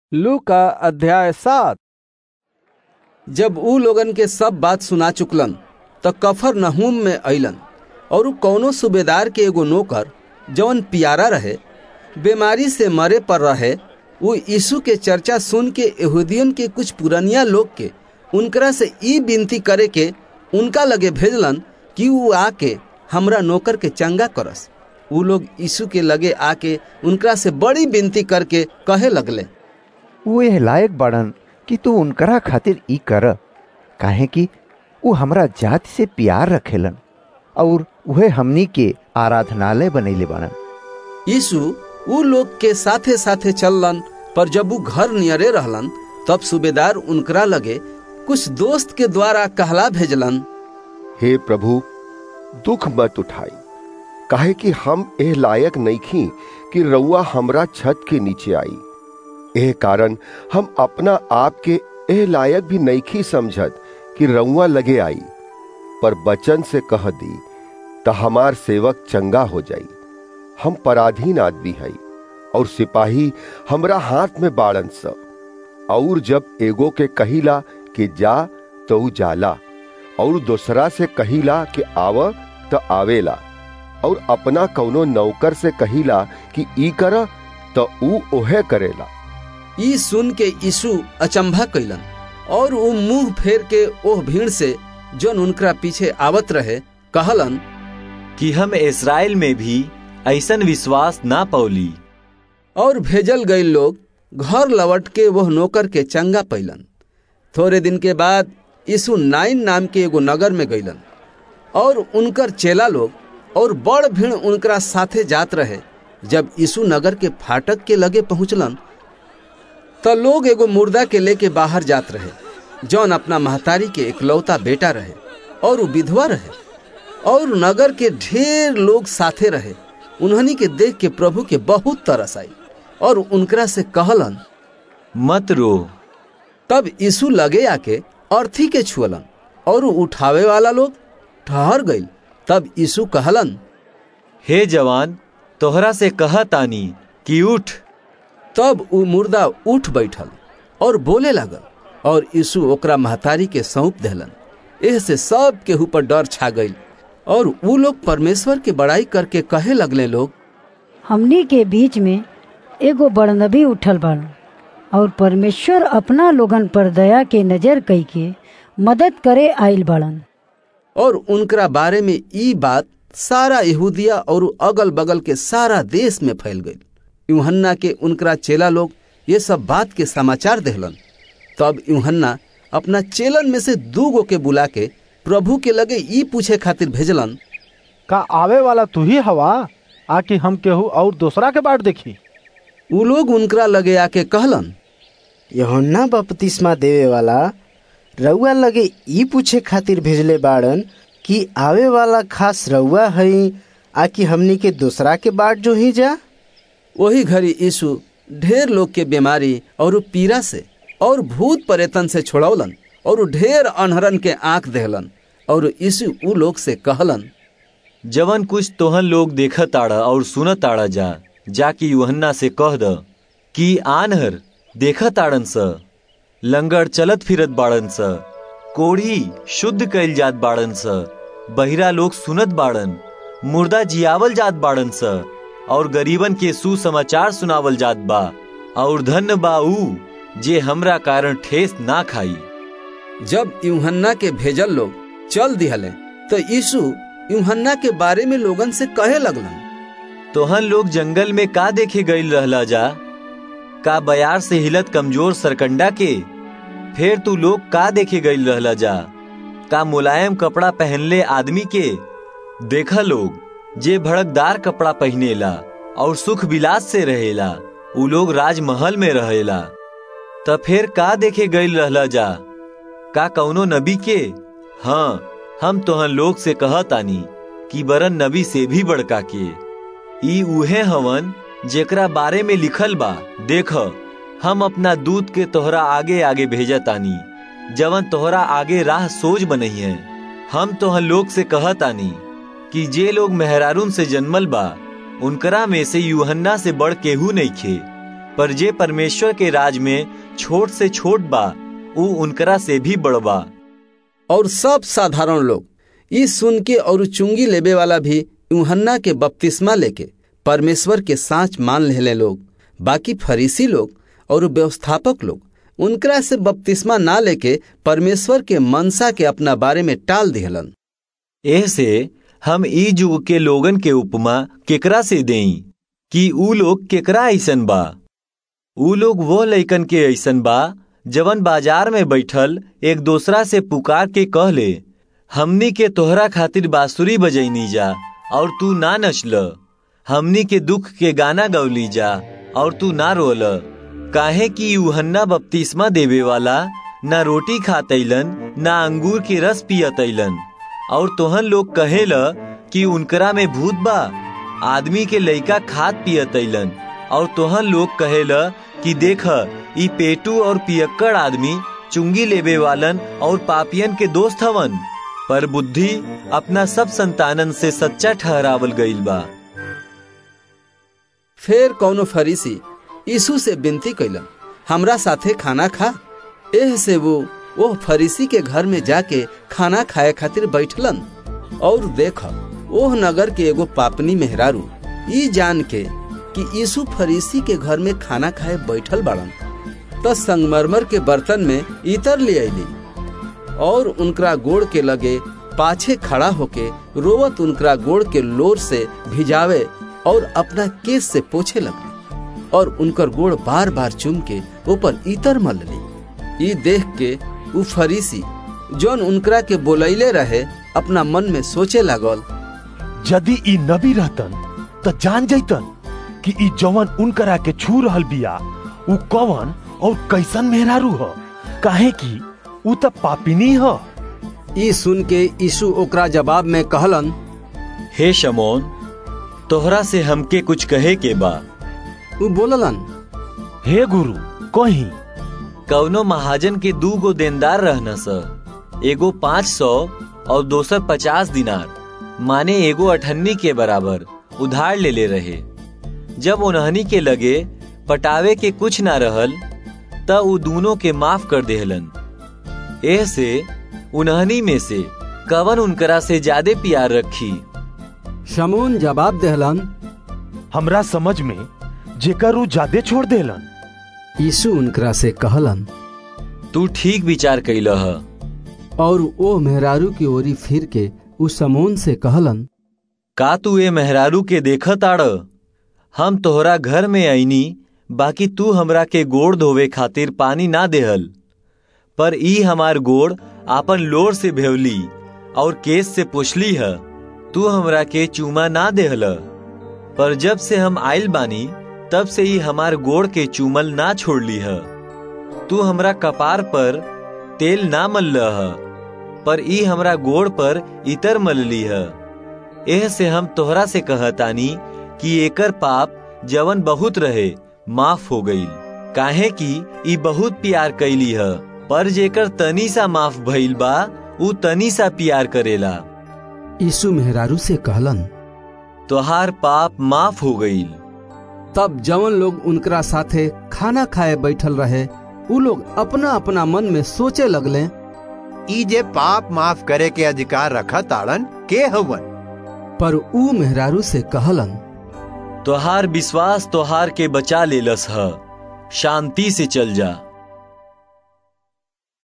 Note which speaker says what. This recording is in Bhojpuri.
Speaker 1: लू का अध्याय सात
Speaker 2: जब ऊ लोगन के सब बात सुना चुकलन त कफर नहूम में अइलन और ऊ कौनो सूबेदार के एगो नौकर जवन पियारा रहे बीमारी से मरे पर रहे ऊ यीशु के चर्चा सुन के यहूदियन के कुछ पुरनिया लोग के उनकरा से ई विनती करे के उनका लगे भेजलन कि ऊ आके हमरा नौकर के चंगा करस ऊ लोग यीशु के लगे आके उनकरा से बड़ी विनती करके कहे लगले
Speaker 3: ऊ एह लायक बाड़न कि तू उनकरा खातिर ई कर काहे कि ऊ हमरा जाति से प्यार रखेलन और उहे हमनी के आराधनालय बनैले बाड़न
Speaker 2: यीशु ऊ लोग के साथे साथे चललन पर जब ऊ घर नियरे रहलन तब सूबेदार उनकरा लगे कुछ दोस्त के द्वारा कहला भेजलन
Speaker 4: हे प्रभु दुख मत उठाई काहे कि हम एह लायक नईखी कि रउआ हमरा छत के नीचे आई एह कारण हम अपना आप के एह लायक भी नईखी समझत कि रउआ लगे आई पर बचन से कह दी त हमार सेवक चंगा हो जाई हम पराधीन आदमी हई और सिपाही हमरा हाथ में बाड़न स और जब एगो के कहिला कि जा तो ऊ जाला और दूसरा से कहिला कि आव तो आवेला और अपना कौनो नौकर से कहिला कि ई कर तो ऊ ओहे करेला
Speaker 2: ई सुन के यीशु अचंभा कैलन और ऊ मुंह फेर के ओह भीड़ से जौन उनकरा पीछे आवत रहे कहलन
Speaker 5: कि हम इसराइल में भी ऐसन विश्वास ना पौली
Speaker 2: और भेजल गए लोग घर लौट के वह नौकर के चंगा पैलन थोड़े दिन के बाद यीशु नाइन नाम के एगो नगर में गईलन और उनकर चेला लोग और बड़ भीड़ उनकरा साथे जात रहे जब यीशु नगर के फाटक के लगे पहुंचलन त लोग एगो मुर्दा के लेके बाहर जात रहे जौन अपना महतारी के इकलौता बेटा रहे और वो विधवा रहे और नगर के ढेर लोग साथे रहे उन्हनी के देख के प्रभु के बहुत तरस आई और उनकरा से कहलन
Speaker 5: मत रो
Speaker 2: तब यीशु लगे आके अर्थी के छुअलन और ऊ उठावे वाला लोग ठहर गई तब यीशु कहलन
Speaker 5: हे जवान तोहरा से कहा तानी कि उठ
Speaker 2: तब ऊ मुर्दा उठ बैठल और बोले लागल और यीशु ओकरा महतारी के सौंप देलन एह से सब के ऊपर डर छा गई और ऊ लोग परमेश्वर के बड़ाई करके कहे लगले लोग
Speaker 6: हमनी के बीच में एगो बड़नबी उठल बाड़न और परमेश्वर अपना लोगन पर दया के नजर कई के मदद करे आइल बाड़न
Speaker 2: और उनकरा बारे में ई बात सारा यहूदिया और अगल बगल के सारा देश में फैल गई यूहन्ना के उनकरा चेला लोग ये सब बात के समाचार देहलन तब यूहन्ना अपना चेलन में से दू गो के बुला के प्रभु के लगे ई पूछे खातिर भेजलन
Speaker 1: का आवे वाला तू ही हवा आकि हम केहू और दूसरा के बाट देखी
Speaker 2: ऊ लोग उनकरा लगे आके कहलन
Speaker 7: यहोन्ना बपतिस्मा देवे वाला रउआ लगे ई पूछे खातिर भेजले बाड़न कि आवे वाला खास रउआ हई आकि हमनी के दूसरा के बाट जो ही जा
Speaker 2: वही घड़ी यीशु ढेर लोग के बीमारी और पीड़ा से और भूत परेतन से छोड़ौलन और ढेर अनहरन के आंख देहलन और यीशु ऊ लोग से कहलन
Speaker 5: जवन कुछ तोहन लोग देखत आड़ा और सुनत आड़ा जा जाकि यूहन्ना से कह द कि आनहर देखत आड़न स लंगड़ चलत फिरत बाड़न स कोढ़ी शुद्ध कइल जात बाड़न स बहिरा लोग सुनत बाड़न मुर्दा जियावल जात बाड़न स और गरीबन के सुसमाचार सुनावल जात बा और धन्य बा ऊ जे हमरा कारण ठेस ना खाई
Speaker 2: जब यूहन्ना के भेजल लोग चल दिहले तो यीशु यूहन्ना के बारे में लोगन से कहे लगलन
Speaker 5: तोहन लोग जंगल में का देखे गईल रहला जा का बयार से हिलत कमजोर सरकंडा के फिर तू लोग का देखे गईल रहला जा का मुलायम कपड़ा पहनले आदमी के देखा लोग जे भड़कदार कपड़ा पहनेला और सुख विलास से रहेला उ लोग राजमहल में रहेला त फिर का देखे गईल रहला जा का कौनो नबी के हाँ हम तोहन लोग से कहतानी कि बरन नबी से भी बड़का के ई उहे हवन जेकरा बारे में लिखल बा देख हम अपना दूत के तोहरा आगे आगे भेजतानी जवन तोहरा आगे राह सोच बनई है हम तोहन लोग से कहतानी कि जे लोग मेहरारून से जन्मल बा उनकरा में से यूहन्ना से बड़ केहू नहीं खे पर जे परमेश्वर के राज में छोट से छोट बा ऊ उनकरा से भी बड़बा
Speaker 2: और सब साधारण लोग ई सुन के और चुंगी लेबे वाला भी यूहन्ना के बपतिस्मा लेके परमेश्वर के साँच मान लेले लोग बाकी फरीसी लोग और व्यवस्थापक लोग उनकरा से बपतिस्मा ना लेके परमेश्वर के मनसा के अपना बारे में टाल दिहलन
Speaker 5: एह से हम ई युग के लोगन के उपमा केकरा से देई कि ऊ लोग केकरा ऐसन बा ऊ लोग वो लइकन के ऐसन बा जवन बाजार में बैठल एक दूसरा से पुकार के कह ले हमनी के तोहरा खातिर बांसुरी बजैनी जा और तू ना नचल हमनी के दुख के गाना गौली जा और तू ना रोल काहे कि यूहन्ना बपतिस्मा देवे वाला ना रोटी खातैलन ना अंगूर के रस पियतैलन और तोहन लोग कहेल कि उनकरा में भूत बा आदमी के लइका खात पियतैलन और तोहन लोग कहेल कि देख ई पेटू और पियक्कड़ आदमी चुंगी लेबे वालन और पापियन के दोस्त हवन पर बुद्धि अपना सब संतानन से सच्चा ठहरावल गईल बा
Speaker 2: फिर कौनो फरीसी यीशु से विनती कैलन हमरा साथे खाना खा एह से वो ओह फरीसी के घर में जाके खाना खाए खातिर बैठलन और देख ओह नगर के एगो पापनी मेहरारू ई जान के कि यीशु फरीसी के घर में खाना खाए बैठल बाड़न तो संगमरमर के बर्तन में इतर ले अली और उनकरा गोड़ के लगे पाछे खड़ा होके रोवत उनकरा गोड़ के लोर से भिजावे और अपना केस से पोछे लगली और उनकर गोड़ बार बार चुम के ऊपर इतर मल ली ई देख के उ फरीसी जौन उनकरा के बोलैले रहे अपना मन में सोचे लागल
Speaker 8: यदि ई नबी रहतन त जान जैतन कि ई जवन उनकरा के छू रहल बिया उ कवन और कैसन मेहरारू ह काहे कि उ त पापिनी ह
Speaker 2: ई सुन के यीशु ओकरा जवाब में कहलन
Speaker 5: हे शमोन तोहरा से हमके कुछ कहे के बा
Speaker 2: उ बोललन
Speaker 8: हे गुरु कही
Speaker 5: कौनो महाजन के दू गो देनदार रहना स एगो पाँच सौ और दोसर पचास दिनार माने एगो अठन्नी के बराबर उधार ले ले रहे जब उन्हनी के लगे पटावे के कुछ ना रहल त उ दोनों के माफ कर देहलन एह से उन्हनी में से कवन उनकरा से ज्यादा प्यार रखी
Speaker 2: शमून जवाब देहलन
Speaker 8: हमरा समझ में जेकर उ ज्यादा छोड़ देलन
Speaker 2: यीशु उनकरा से कहलन
Speaker 5: तू ठीक विचार कैल ह
Speaker 2: और ओ मेहरारू की ओरी फिर के उस समून से कहलन
Speaker 5: का तू ए मेहरारू के देख ताड़ हम तोहरा घर में आईनी बाकी तू हमरा के गोड़ धोवे खातिर पानी ना देहल पर ई हमार गोड़ आपन लोर से भेवली और केस से पोछली है तू हमरा के चूमा ना देहल पर जब से हम आइल बानी तब से ही हमार गोड़ के चूमल ना छोड़ली है तू हमरा कपार पर तेल ना मल्ल है पर ई हमरा गोड़ पर इतर मलली है एह से हम तोहरा से कहतानी कि एकर पाप जवन बहुत रहे माफ हो गईल काहे कि ई बहुत प्यार कैली है पर जेकर तनी सा माफ भइल बा उ तनी सा प्यार करेला
Speaker 2: यीशु मेहरारू से कहलन
Speaker 5: तोहार पाप माफ हो गईल
Speaker 2: तब जवन लोग उनकरा साथे खाना खाए बैठल रहे उ लोग अपना अपना मन में सोचे लगले
Speaker 3: ई जे पाप माफ करे के अधिकार रखा ताड़न के हवन
Speaker 2: पर ऊ मेहरारू से कहलन
Speaker 5: तोहार विश्वास तोहार के बचा लेलस ह शांति से चल जा